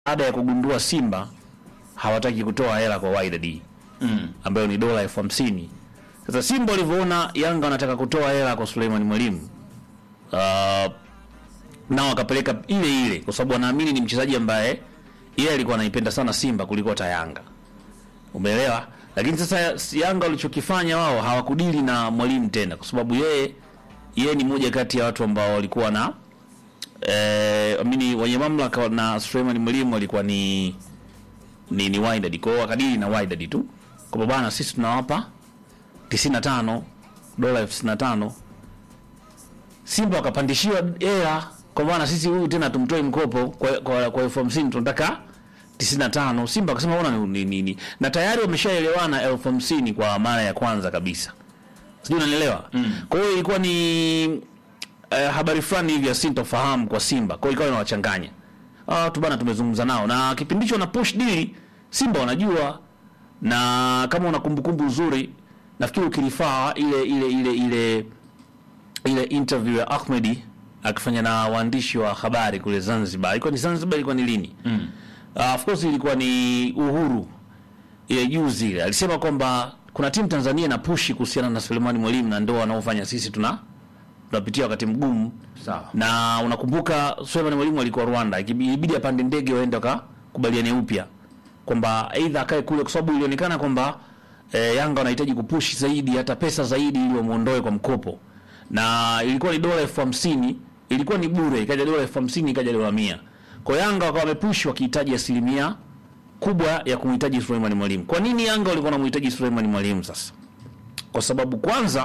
baada ya kugundua Simba hawataki kutoa hela kwa Wydad Mm. ambayo ni dola elfu hamsini. Sasa Simba walivyoona Yanga wanataka kutoa hela kwa Suleiman Mwalimu uh, nao wakapeleka ile ile, kwa sababu wanaamini ni mchezaji ambaye yeye alikuwa anaipenda sana Simba kuliko hata Yanga, umeelewa? Lakini sasa Yanga walichokifanya wao hawakudili na Mwalimu tena, kwa sababu yeye yeye ni moja kati ya watu ambao walikuwa na eh, amini wenye mamlaka na Suleiman Mwalimu walikuwa ni ni, ni Wydad. Kwa hiyo wakadili na Wydad tu kwamba bana, sisi tunawapa 95 dola elfu 95. Simba wakapandishiwa hela kwa bana, sisi huyu tena tumtoe mkopo kwa kwa, kwa elfu hamsini tunataka 95. Simba akasema ona ni, ni, ni, ni. na tayari wameshaelewana elfu hamsini kwa mara ya kwanza kabisa, sijui unanielewa mm. Kwa hiyo ilikuwa ni eh, habari fulani hivi ya sintofahamu kwa Simba, kwa hiyo ikawa inawachanganya ah, tu bana, tumezungumza nao na kipindi hicho na push deal Simba wanajua, na kama una kumbukumbu nzuri, nafikiri ukilifaa ile ile ile ile ile interview ya Ahmedi akifanya na waandishi wa habari kule Zanzibar, ilikuwa ni Zanzibar, ilikuwa ni lini? mm. Uh, of course ilikuwa ni Uhuru ile juzi ile, alisema kwamba kuna timu Tanzania na pushi kuhusiana na Sulemani Mwalimu na ndio wanaofanya sisi tuna tunapitia wakati mgumu Sawa. na unakumbuka Suleiman Mwalimu alikuwa Rwanda, ilibidi apande ndege waende wakakubaliane upya kwamba aidha akae kule, kwa sababu ilionekana kwamba e, Yanga wanahitaji kupushi zaidi hata pesa zaidi ili wamuondoe kwa mkopo, na ilikuwa ni dola elfu hamsini ilikuwa ni bure, ikaja dola elfu hamsini ikaja dola mia kwa Yanga wakawa wamepushi wakihitaji asilimia kubwa ya kumhitaji Suleiman Mwalimu. Kwa nini Yanga walikuwa wanamhitaji Suleiman Mwalimu sasa? Kwa sababu kwanza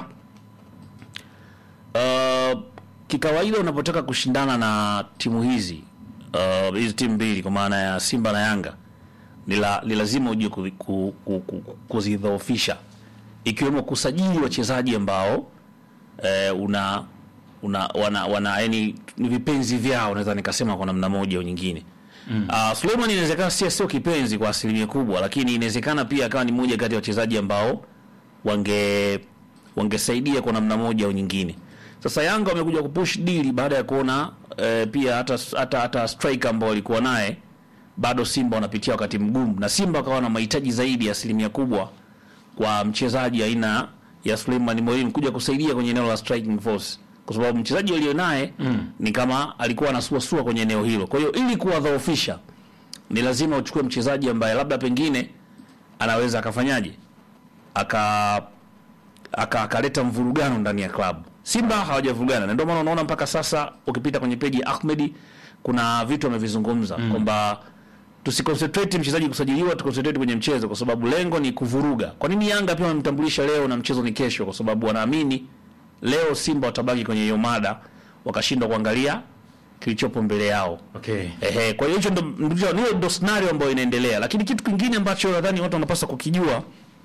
Uh, kikawaida unapotaka kushindana na timu hizi uh, hizi timu mbili kwa maana ya Simba na Yanga ni la- ni lazima ujue ku- ku- ku- ku- kuzidhoofisha ikiwemo kusajili wachezaji ambao eh, una una wana, wana yani ni vipenzi vyao, naweza nikasema kwa namna moja au nyingine. Mm. Uh, Suleiman inawezekana sio sio kipenzi kwa asilimia kubwa, lakini inawezekana pia akawa ni moja kati ya wachezaji ambao wange wangesaidia kwa namna moja au nyingine. Sasa Yanga wamekuja kupush deal baada ya kuona eh, pia hata hata hata striker ambao walikuwa naye bado Simba wanapitia wakati mgumu, na Simba wakawa na mahitaji zaidi ya asilimia kubwa kwa mchezaji aina ya Suleiman Mwalimu kuja kusaidia kwenye eneo la striking force, kwa sababu mchezaji aliyo naye mm. ni kama alikuwa anasuasua kwenye eneo hilo. Kwa hiyo ili kuwadhoofisha, ni lazima uchukue mchezaji ambaye labda pengine anaweza akafanyaje aka aka akaleta mvurugano ndani ya klabu. Simba hawajavurugana, na ndio maana unaona mpaka sasa ukipita kwenye peji ya Ahmedi kuna vitu amevizungumza mm. kwamba tusiconcentrate mchezaji kusajiliwa, tuconcentrate kwenye mchezo, kwa sababu lengo ni kuvuruga. Kwa nini Yanga pia wamemtambulisha leo na mchezo ni kesho? Kwa sababu wanaamini leo Simba watabaki kwenye hiyo mada, wakashindwa kuangalia kilichopo mbele yao. Okay. Ehe, kwa hiyo hicho ndo ndo- hiyo ndo scenario ambayo inaendelea, lakini kitu kingine ambacho nadhani watu wanapaswa kukijua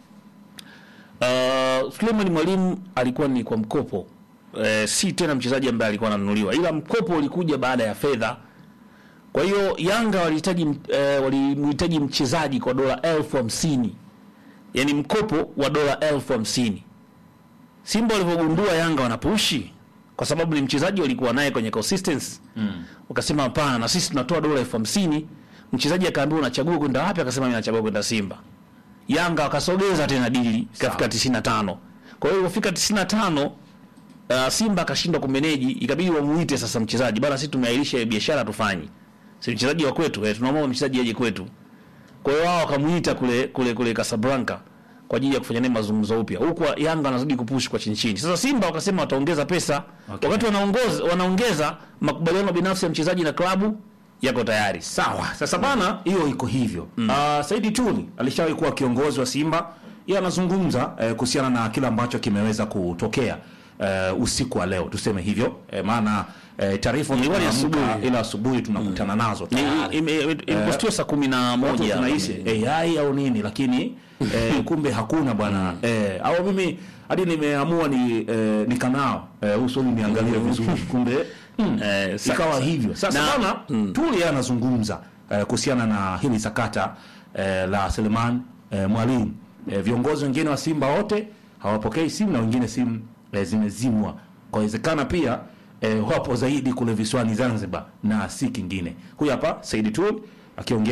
uh, Suleiman Mwalimu alikuwa ni kwa mkopo uh, si tena mchezaji ambaye alikuwa ananunuliwa, ila mkopo ulikuja baada ya fedha. Kwa hiyo Yanga walihitaji uh, walimhitaji mchezaji kwa dola elfu hamsini yaani mkopo wa dola elfu hamsini Simba walivyogundua Yanga wanapushi kwa sababu ni mchezaji walikuwa naye kwenye consistency mm. Wakasema hapana, na sisi tunatoa dola elfu hamsini Mchezaji akaambiwa unachagua kwenda wapi? Akasema mimi nachagua kwenda Simba. Yanga wakasogeza tena dili ikafika 95. Kwa hiyo ilipofika 95 uh, Simba akashindwa kumeneji, ikabidi wamuite sasa mchezaji bana, sisi tumeahirisha hiyo biashara tufanye, si mchezaji wa kwetu eh, tunaomba mchezaji aje kwetu. Kwa hiyo wao wakamuita kule kule kule Casablanca kwa ajili ya kufanya naye mazungumzo upya, huku Yanga wanazidi kupush kwa chini chini. Sasa Simba wakasema wataongeza pesa Okay. wakati wanaongoza wanaongeza makubaliano binafsi ya mchezaji na klabu yako tayari. Sawa. Sasa bana, hiyo iko hivyo. Mm. Uh, Saidi Tuli alishawahi kuwa kiongozi wa Simba. Yeye anazungumza eh, kuhusiana na kile ambacho kimeweza kutokea eh, usiku wa leo, tuseme hivyo eh, maana eh, taarifa Ilikuwa ni tunaamka, asubuhi. ila asubuhi tunakutana nazo Ni- tayari. ime- ime- Ilipostiwa saa kumi na Watu moja tunahisi AI au nini, lakini eh, kumbe hakuna bwana eh, au mimi hadi nimeamua ni eh, nikanao eh, uso ni niangalie vizuri, kumbe Eh, sa- ikawa hivyo. Sasa Na- bana Tuli yeye anazungumza eh, kuhusiana na hili sakata eh, la Seleman eh, Mwalimu. Eh, viongozi wengine wa Simba wote hawapokei simu na wengine simu eh, zimezimwa. Kwa inawezekana pia eh, wapo zaidi kule visiwani Zanzibar na si kingine. Huyu hapa Said Tuli akiongea